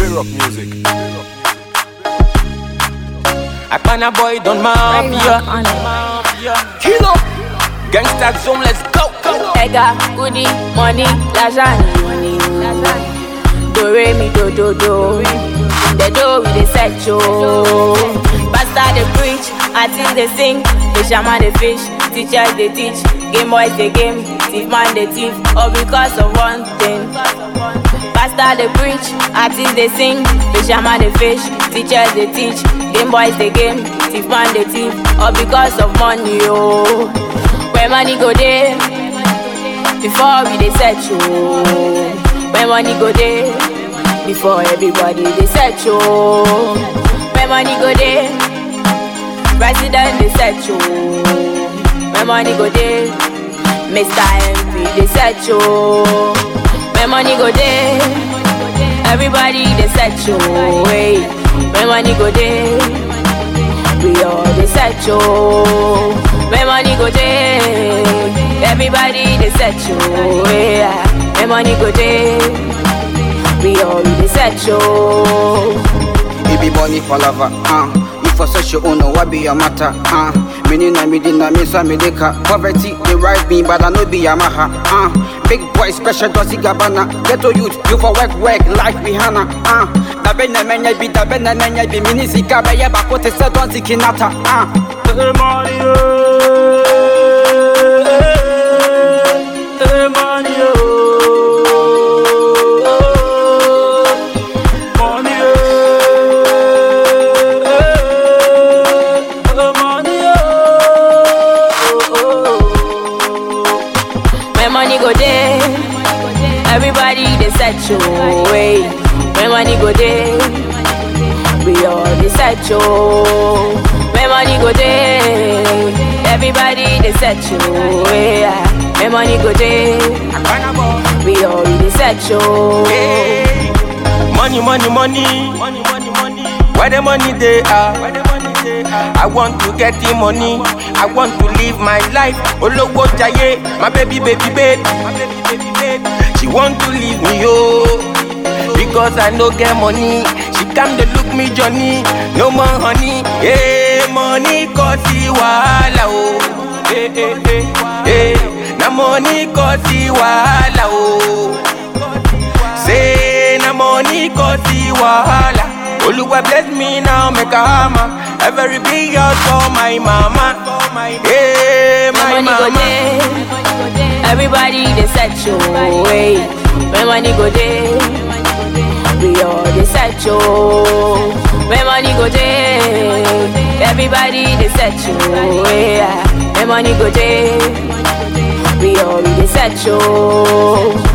J-Rock music. Akana boy don't Right mafia. on it. Kilo. Gangsta zone, let's go. Ega, goody, money, lasagne. Do re mi do do do. The do we dey set yo. Pastor dey preach, artist dey sing, the shaman dey fish, teachers dey teach, game boys dey game, thief man dey thief, all because of one thing. Pastor dey preach, artist dey sing, the shaman dey fish, teachers dey teach, game boys dey game, thief man dey thief, all because of money yo. Where money go dey? before we dey set you. When money go dey, before everybody dey set you. When money go dey, president dey set you. When money go dey, Mr. MP dey set you. When money go dey, everybody dey set you. Hey, when money go dey, we all dey set you. When money go dey, everybody dey set you. Yeah. When money go dey, we all dey set you. It be money for lover, uh. You for such your own, what be your matter, uh. Meaning I me dinner, me sa me deka. Poverty, they ride me, but I know be Yamaha, uh. Big boy, special dosi gabana. Ghetto youth, you for work, work, life Rihanna, uh. Da bena menya bi, da bena menya bi. Mini sika be ye bako te se don zikinata, uh. When money go dey, everybody dey set you. Hey. When money go dey, we all dey set you. When money go dey, everybody dey set you. Yeah. When money go dey, Akana boy. we all dey set you. Hey. Money, money, money. Money, money, money. Where the money they are. Where the money they are. I want to get the money. I want to live my life. Olowo jaye, my baby, baby, baby. My baby, baby, baby. She want to leave me, oh. Because I no get money. She come to look me, Johnny. No more honey. Hey, money cause the wahala, oh. Hey, hey, hey, hey. Na money cause the wahala, oh. Say na money cause the wahala. Oluwa bless me now, make a hammer. Every big house for my mama. Hey, my When money go mama. dey, everybody dey set you. Hey. When money go dey, we all dey set you. When money go dey, everybody dey set you. Yeah. When money go dey, we all dey set you.